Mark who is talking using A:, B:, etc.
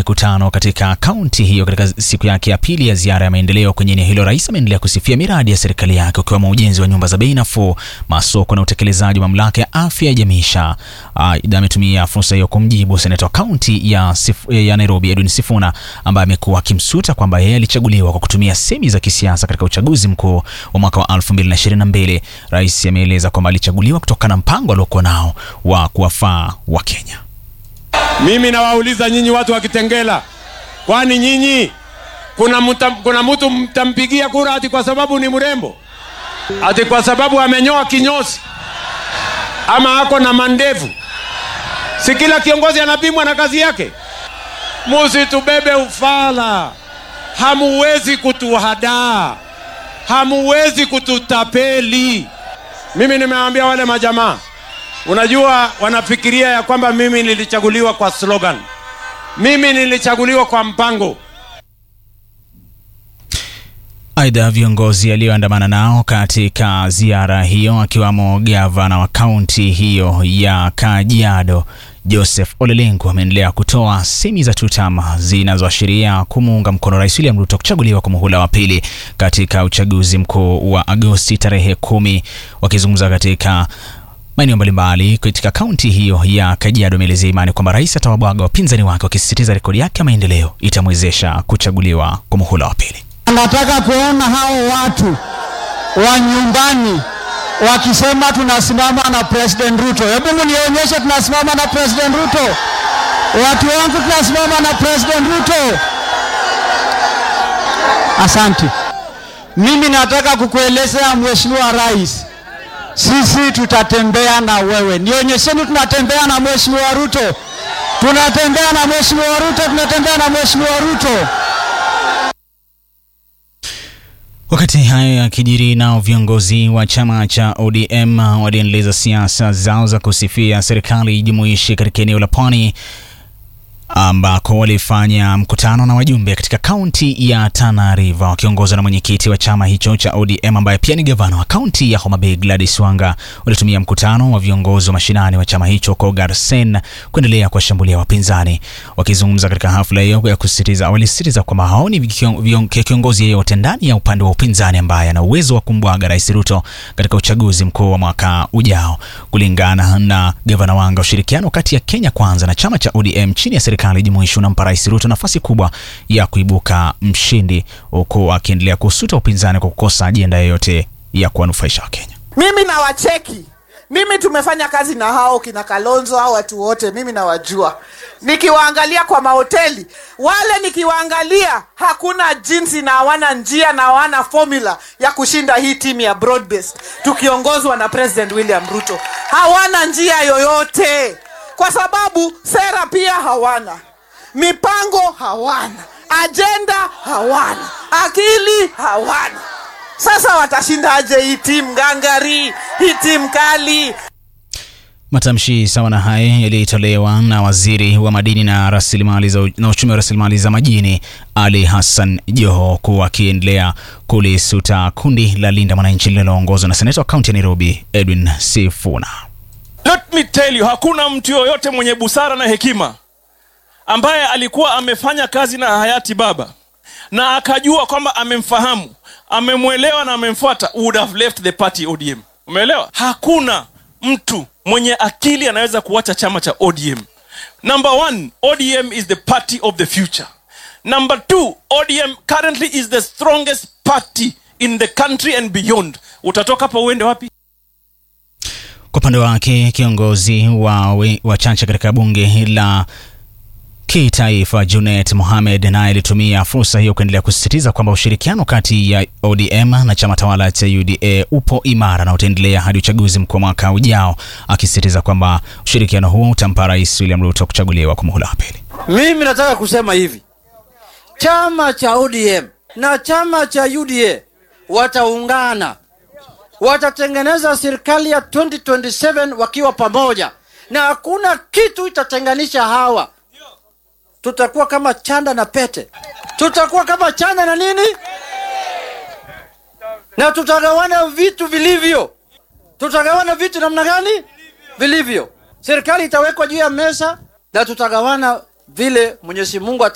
A: mikutano katika kaunti hiyo katika siku yake ya pili ya ziara ya maendeleo kwenye eneo hilo, rais ameendelea kusifia miradi ya serikali yake ukiwemo ujenzi wa nyumba za bei nafuu, masoko na utekelezaji wa mamlaka ya afya ya jamii SHA. Aidha, ametumia fursa hiyo kumjibu seneta wa kaunti ya, Sif- ya Nairobi Edwin Sifuna ambaye amekuwa akimsuta kwamba yeye alichaguliwa kwa kutumia semi za kisiasa katika uchaguzi mkuu wa mwaka wa 2022. Rais ameeleza kwamba alichaguliwa kutokana na mpango aliokuwa nao wa kuwafaa Wakenya.
B: Mimi nawauliza nyinyi watu wa Kitengela, kwani nyinyi kuna mta, kuna mtu mtampigia kura ati kwa sababu ni mrembo, ati kwa sababu amenyoa kinyozi ama ako na mandevu? Si kila kiongozi anapimwa na kazi yake? Musitubebe ufala, hamuwezi kutuhadaa, hamuwezi kututapeli. Mimi nimewaambia wale majamaa Unajua, wanafikiria ya kwamba mimi nilichaguliwa kwa slogan. Mimi nilichaguliwa kwa mpango.
A: Aidha, viongozi alioandamana nao katika ziara hiyo akiwamo gavana wa kaunti hiyo ya Kajiado Joseph Ole Lenku ameendelea kutoa semi za tutama zinazoashiria kumuunga mkono Rais William Ruto kuchaguliwa kwa muhula wa pili katika uchaguzi mkuu wa Agosti tarehe kumi. Wakizungumza katika maeneo mbalimbali katika kaunti hiyo ya Kajiado, ameelezea imani kwamba rais atawabwaga wapinzani wake, wakisisitiza rekodi yake ya maendeleo itamwezesha kuchaguliwa kwa muhula wa pili.
C: Nataka kuona hao watu wa nyumbani wakisema tunasimama na President Ruto. Hebu mnionyeshe tunasimama na President Ruto. Watu wangu tunasimama na President Ruto. Asante. Mimi nataka kukuelezea Mheshimiwa Rais, sisi tutatembea na wewe. Nionyesheni tunatembea na Mheshimiwa Ruto. Tunatembea na Mheshimiwa Ruto, tunatembea na Mheshimiwa Ruto.
A: Wakati hayo yakijiri, nao viongozi wa chama cha ODM waliendeleza siasa zao za kusifia serikali jumuishi katika eneo la Pwani ambako walifanya mkutano na wajumbe katika kaunti ya Tana River wakiongozwa na mwenyekiti wa chama hicho cha ODM ambaye pia ni gavana wa kaunti ya Homa Bay Gladys Wanga. Walitumia mkutano wa viongozi wa mashinani wa chama hicho ko Garsen kuendelea kuwashambulia wapinzani. Wakizungumza katika hafla hiyo ya kusisitiza, walisisitiza kwamba haoni vikion- vion- kiongozi yeyote ndani ya upande wa upinzani ambaye ana uwezo wa kumbwaga Rais Ruto katika uchaguzi mkuu wa mwaka ujao. Kulingana na gavana Wanga, ushirikiano kati ya Kenya Kwanza na chama cha ODM chini ya serikali jumuishi unampa Rais Ruto nafasi kubwa ya kuibuka mshindi, huku akiendelea kusuta upinzani kwa kukosa ajenda yoyote ya kuwanufaisha Wakenya.
D: mimi nawacheki mimi tumefanya kazi na hao kina kalonzo hao watu wote mimi nawajua nikiwaangalia kwa mahoteli wale nikiwaangalia hakuna jinsi na hawana njia na hawana formula ya kushinda hii timu ya broad based tukiongozwa na president william ruto hawana njia yoyote kwa sababu sera pia hawana mipango hawana ajenda hawana akili hawana sasa watashindaje hii timu ngangari hii timu kali
A: Matamshi sawa na haya yalitolewa na waziri wa madini na rasilimali za na uchumi wa rasilimali za majini Ali Hassan Joho, huku akiendelea kulisuta kundi la Linda Mwananchi linaloongozwa na seneta wa kaunti ya Nairobi Edwin Sifuna.
E: Let me tell you, hakuna mtu yoyote mwenye busara na hekima ambaye alikuwa amefanya kazi na hayati baba na akajua kwamba amemfahamu, amemwelewa na amemfuata, would have left the party ODM. Umeelewa? Hakuna mtu mwenye akili anaweza kuacha chama cha ODM. Number one, ODM is the party of the future. Number two, ODM currently is the strongest party in the country and beyond. Utatoka hapa uende wapi?
A: Kwa upande wake kiongozi wa, we- wa chache katika bunge la kitaifa Junet Mohamed naye alitumia fursa hiyo kuendelea kusisitiza kwamba ushirikiano kati ya ODM na chama tawala cha UDA upo imara na utaendelea hadi uchaguzi mkuu wa mwaka ujao, akisisitiza kwamba ushirikiano huo utampa Rais William Ruto kuchaguliwa kwa muhula wa pili.
F: Mimi nataka kusema hivi, chama cha ODM na chama cha UDA wataungana, watatengeneza serikali ya 2027 wakiwa pamoja, na hakuna kitu itatenganisha hawa. Tutakuwa kama chanda na pete, tutakuwa kama chanda na nini, na tutagawana vitu vilivyo. Tutagawana vitu namna gani? Vilivyo. Serikali itawekwa juu ya meza na tutagawana vile Mwenyezi Mungu